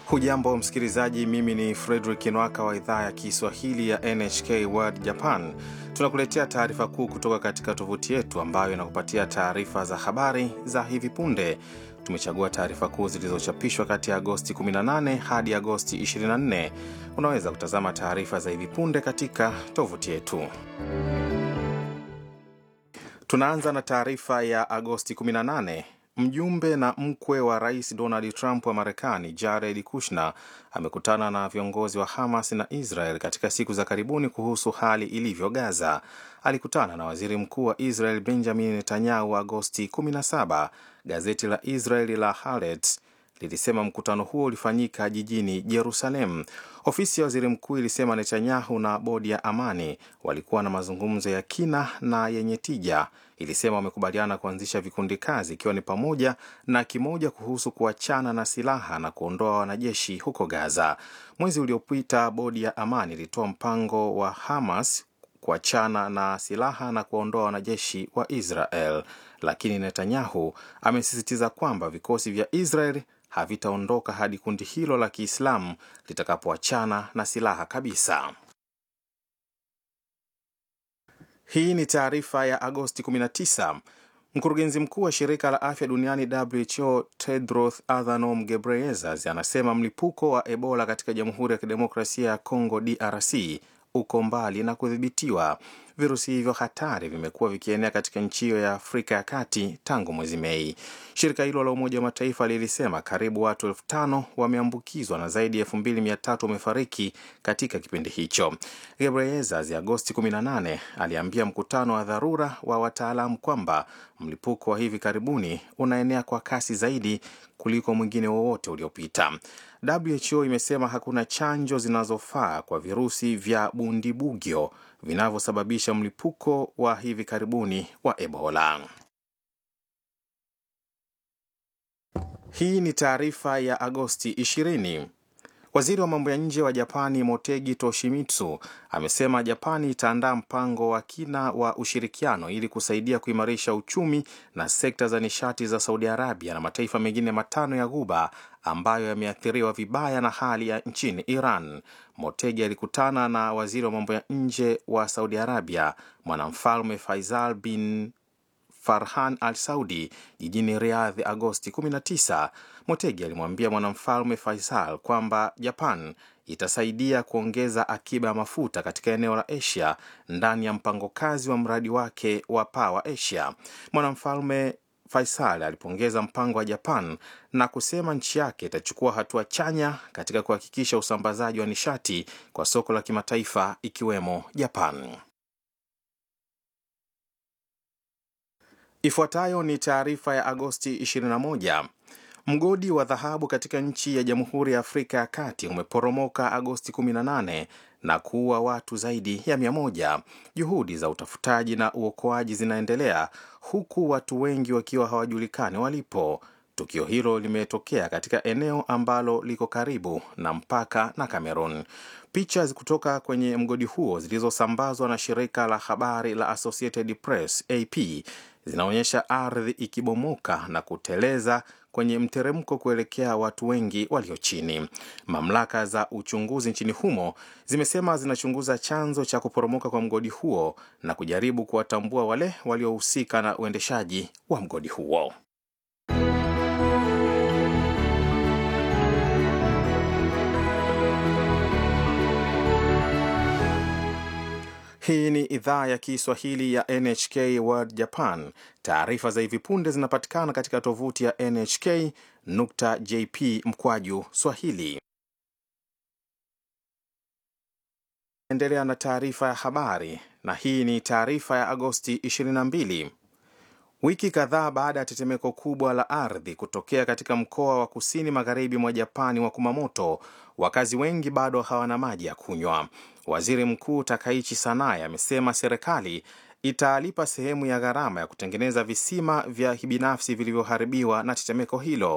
Hujambo msikilizaji, mimi ni Fredrik Nwaka wa idhaa ya Kiswahili ya NHK World Japan. Tunakuletea taarifa kuu kutoka katika tovuti yetu ambayo inakupatia taarifa za habari za hivi punde. Tumechagua taarifa kuu zilizochapishwa kati ya Agosti 18 hadi Agosti 24. Unaweza kutazama taarifa za hivi punde katika tovuti yetu. Tunaanza na taarifa ya Agosti 18. Mjumbe na mkwe wa rais Donald Trump wa Marekani, Jared Kushner, amekutana na viongozi wa Hamas na Israel katika siku za karibuni kuhusu hali ilivyo Gaza. Alikutana na waziri mkuu wa Israel Benjamin Netanyahu Agosti 17. Gazeti la Israeli la Haaretz lilisema mkutano huo ulifanyika jijini Jerusalem. Ofisi ya waziri mkuu ilisema Netanyahu na bodi ya amani walikuwa na mazungumzo ya kina na yenye tija. Ilisema wamekubaliana kuanzisha vikundi kazi, ikiwa ni pamoja na kimoja kuhusu kuachana na silaha na kuondoa wanajeshi huko Gaza. Mwezi uliopita, bodi ya amani ilitoa mpango wa Hamas kuachana na silaha na kuwaondoa wanajeshi wa Israel, lakini Netanyahu amesisitiza kwamba vikosi vya Israel havitaondoka hadi kundi hilo la Kiislamu litakapoachana na silaha kabisa. Hii ni taarifa ya Agosti 19. Mkurugenzi mkuu wa shirika la afya duniani WHO Tedros Adhanom Ghebreyesus anasema mlipuko wa Ebola katika Jamhuri ya Kidemokrasia ya Kongo DRC uko mbali na kudhibitiwa. Virusi hivyo hatari vimekuwa vikienea katika nchi hiyo ya Afrika ya Kati tangu mwezi Mei. Shirika hilo la Umoja wa Mataifa lilisema karibu watu elfu tano wameambukizwa na zaidi ya elfu mbili mia tatu wamefariki katika kipindi hicho. Gebreyesus Agosti 18 aliambia mkutano wa dharura wa wataalamu kwamba mlipuko wa hivi karibuni unaenea kwa kasi zaidi kuliko mwingine wowote uliopita. WHO imesema hakuna chanjo zinazofaa kwa virusi vya bundibugyo vinavyosababisha mlipuko wa hivi karibuni wa Ebola. Hii ni taarifa ya Agosti 20. Waziri wa mambo ya nje wa Japani Motegi Toshimitsu amesema Japani itaandaa mpango wa kina wa ushirikiano ili kusaidia kuimarisha uchumi na sekta za nishati za Saudi Arabia na mataifa mengine matano ya Ghuba ambayo yameathiriwa vibaya na hali ya nchini Iran. Motegi alikutana na waziri wa mambo ya nje wa Saudi Arabia mwanamfalme Faisal bin Farhan Al Saudi jijini Riyadh Agosti 19. Motegi alimwambia mwanamfalme Faisal kwamba Japan itasaidia kuongeza akiba ya mafuta katika eneo la Asia ndani ya mpango kazi wa mradi wake wa Power Asia. Mwanamfalme Faisal alipongeza mpango wa Japan na kusema nchi yake itachukua hatua chanya katika kuhakikisha usambazaji wa nishati kwa soko la kimataifa ikiwemo Japan. Ifuatayo ni taarifa ya Agosti 21. Mgodi wa dhahabu katika nchi ya Jamhuri ya Afrika ya Kati umeporomoka Agosti 18 na kuua watu zaidi ya mia moja. Juhudi za utafutaji na uokoaji zinaendelea huku watu wengi wakiwa hawajulikani walipo. Tukio hilo limetokea katika eneo ambalo liko karibu na mpaka na Cameroon. Picha kutoka kwenye mgodi huo zilizosambazwa na shirika la habari la Associated Press AP zinaonyesha ardhi ikibomoka na kuteleza kwenye mteremko kuelekea watu wengi walio chini. Mamlaka za uchunguzi nchini humo zimesema zinachunguza chanzo cha kuporomoka kwa mgodi huo na kujaribu kuwatambua wale waliohusika na uendeshaji wa mgodi huo. Hii ni idhaa ya Kiswahili ya NHK World Japan. Taarifa za hivi punde zinapatikana katika tovuti ya nhk.jp mkwaju swahili. Endelea na taarifa ya habari, na hii ni taarifa ya Agosti 22. Wiki kadhaa baada ya tetemeko kubwa la ardhi kutokea katika mkoa wa kusini magharibi mwa Japani wa Kumamoto, wakazi wengi bado hawana maji ya kunywa. Waziri Mkuu Takaichi Sanae amesema serikali italipa sehemu ya gharama ya kutengeneza visima vya kibinafsi vilivyoharibiwa na tetemeko hilo.